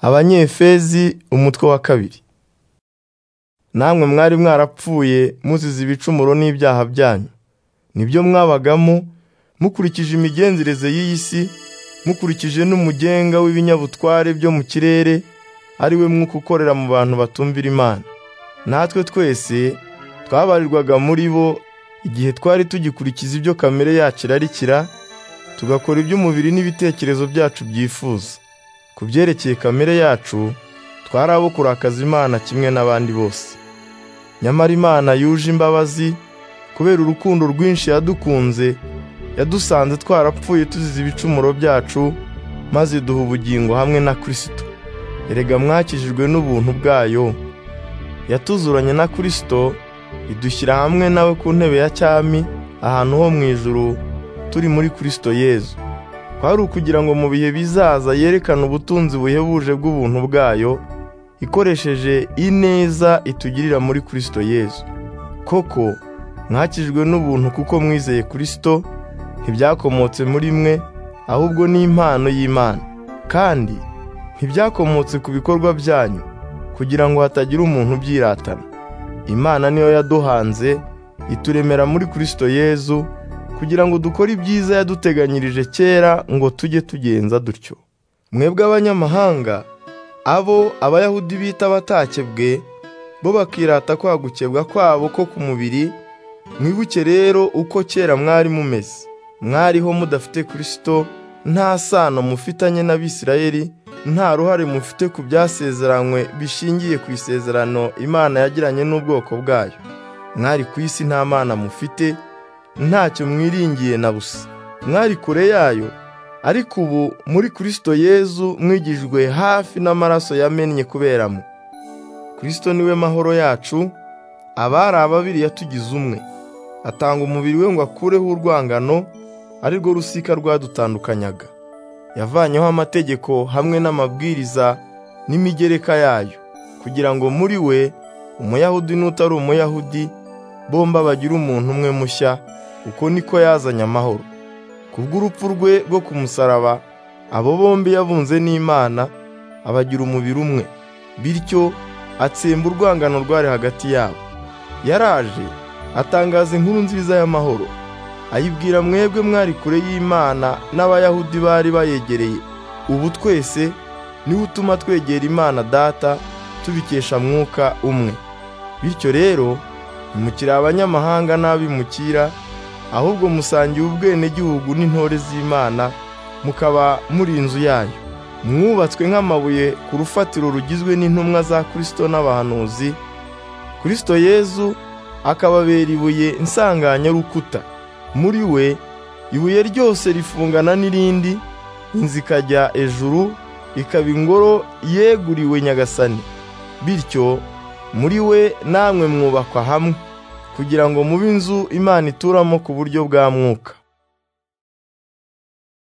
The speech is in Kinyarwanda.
abanyefezi umutwe wa kabiri namwe mwari mwarapfuye muzize ibicumuro n'ibyaha byanyu nibyo mwabagamo mukurikije imigenzereze y'iyi si mukurikije n'umugenga w'ibinyabutware byo mu kirere ari we mwuka ukorera mu bantu batumvira imana natwe twese twabarirwaga muri bo igihe twari tugikurikiza ibyo kamere yacu irarikira tugakora iby'umubiri n'ibitekerezo byacu byifuza ku byerekeye kamere yacu twari abo kurakaza imana kimwe n'abandi bose nyamara imana yuje imbabazi kubera urukundo rwinshi yadukunze yadusanze twarapfuye tuzize ibicumuro byacu maze duha ubugingo hamwe na kirisito erega mwakijijwe n'ubuntu bwayo yatuzuranye na kirisito idushyira hamwe nawe ku ntebe ya cyami ahantu ho mu ijuru turi muri kirisito yezu kwari ukugira ngo mu bihe bizaza yerekane ubutunzi buhebuje bw'ubuntu bwayo ikoresheje ineza itugirira muri kirisito yezu koko mwakijwe n'ubuntu kuko mwizeye kirisito ntibyakomotse muri mwe ahubwo ni impano y'imana kandi ntibyakomotse ku bikorwa byanyu kugira ngo hatagira umuntu ubyiratana imana niyo yaduhanze ituremera muri kirisito yezu kugira ngo dukore ibyiza yaduteganyirije kera ngo tujye tugenza dutyo mwebwe abanyamahanga abo abayahudi bita abatakebwe bo bakirata kwagukebwa kwabo ko ku mubiri mwibuke rero uko kera mwari mumeze mwariho mudafite kirisito nta sano mufitanye n'abisirayeli nta ruhare mufite ku byasezeranywe bishingiye ku isezerano imana yagiranye n'ubwoko bwayo mwari ku isi nta mana mufite ntacyo mwiringiye na busa mwari kure yayo ariko ubu muri kirisito yezu mwigijwe hafi n'amaraso yamennye kuberamo kirisito niwe mahoro yacu abari ababiri yatugize umwe atanga umubiri we ngo akureho urwangano ari rwo rusika rwadutandukanyaga yavanyeho amategeko hamwe n'amabwiriza n'imigereka yayo kugira ngo muri we umuyahudi n'utari umuyahudi bomba bagire umuntu umwe mushya uko niko yazanye amahoro kubw'urupfu rwe rwo ku musaraba abo bombi yabunze n'imana abagira umubiri umwe bityo atsemba urwangano rwari hagati yabo yaraje atangaza inkuru nziza y'amahoro ayibwira mwebwe mwari kure y'imana n'abayahudi bari bayegereye ubu twese niwe utuma twegera imana data tubikesha mwuka umwe bityo rero ntimukire abanyamahanga n'abimukira ahubwo musangiye ubwenegihugu n'intore z'imana mukaba muri inzu yayo mwubatswe nk'amabuye ku rufatiro rugizwe n'intumwa za kirisito n'abahanuzi kirisito yezu akababera ibuye rukuta muri we ibuye ryose rifungana n'irindi inzu ikajya ejuru ikaba ingoro yeguriwe nyagasani bityo muri we namwe mwubakwa hamwe kugira ngo mube inzu imana ituramo ku buryo bwa mwuka